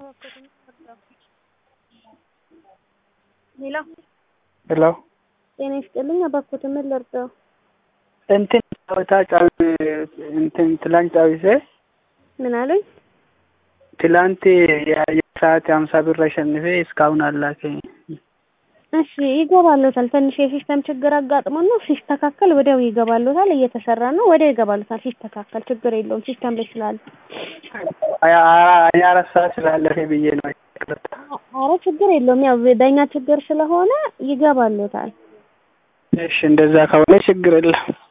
ሄሎ ሄሎ ጤና ይስጥልኝ እባክዎት ምን ልርዳዎ? እንትን ጨዋታ ጫው እንትን ትላንት ጫውቼ ምን አሉኝ? ትላንት የአየር ሰዓት የሀምሳ ብር አሸንፌ እስካሁን አልላከኝም። እሺ ይገባልዎታል። ትንሽ የሲስተም ችግር አጋጥሞን ነው። ሲስተካከል ወዲያው ይገባልዎታል። እየተሰራ ነው። ወዲያው ይገባልዎታል ሲስተካከል። ችግር የለውም ሲስተም ላይ ስላለ። ሀያ አራት ሰዓት ስላለፈ ብዬ ነው። ይቅርታ። ኧረ ችግር የለውም። ያው በእኛ ችግር ስለሆነ ይገባልዎታል። እሺ እንደዛ ከሆነ ችግር የለም።